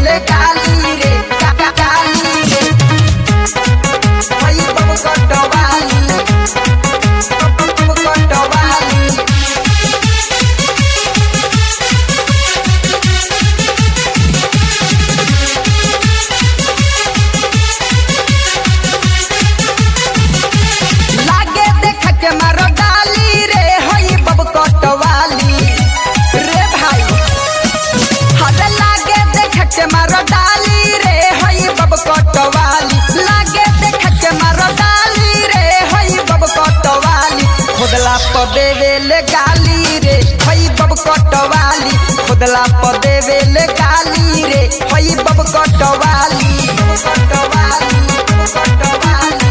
ले गाली रे का- का- गाली रे हई बब कटवाली बब कटवाली लागे देख के मारो डाली रे हई बब कटवाली रे भाई हरे लागे देख के मारो डाली रे हई बब कटवाली लागे देख के मारो डाली रे हई बब कटवाली खुदला प देवे ले गाली रे हई बब कटवाली खुदला प देवे ले गाली रे हई बब कटवाली बब कटवाली बब कटवाली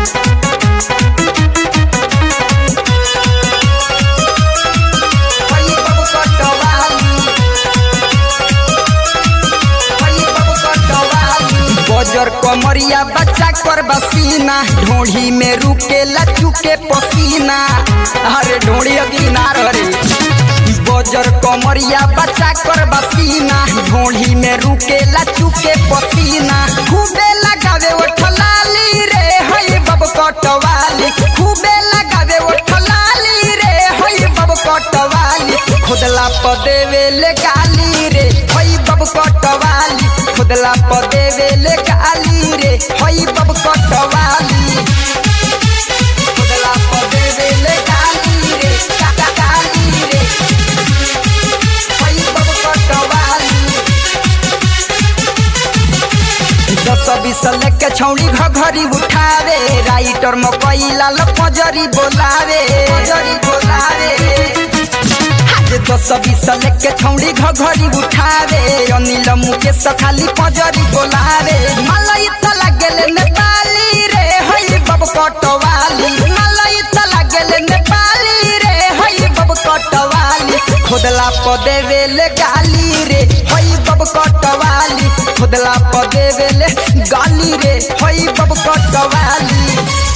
हई बब कटवाली हई बब कटवाली बजर कमरिया बच्चा कर बसीना ढोढ़ी में रुके लचुके पसीना अरे ढोढ़ी अगीना रे बजर कमरिया बच्चा कर बसीना ढोढ़ी में रुके लचुके पसीना खूबे लगावे ओठ लाली रे हई बब कटवाली खूबे लगावे ओठ लाली रे हई बब कटवाली खुदला प देवे ले गाली रे हई बब कटवाली खुदला प देवे ले गाली रे हई बब कटवाली खुदला प देवे ले गाली रे का- का- गाली रे हई बब कटवाली दस बीस लेके छौड़ी घघरी उठावे राइटर मकई लाल पजरी बोलावे पजरी बोलावे आज दस बीस लेके छौड़ी घघरी उठावे अनिल मुकेश खाली पजरी बोलावे मलाई त लागेले नेपाली रे हई बब कटवाली मलाई त लागेले नेपाली रे हई बब कटवाली खुदला प देवे ले गाली रे हई बब कटवाली खुदला प देवे ले गाली रे हई बब कटवाली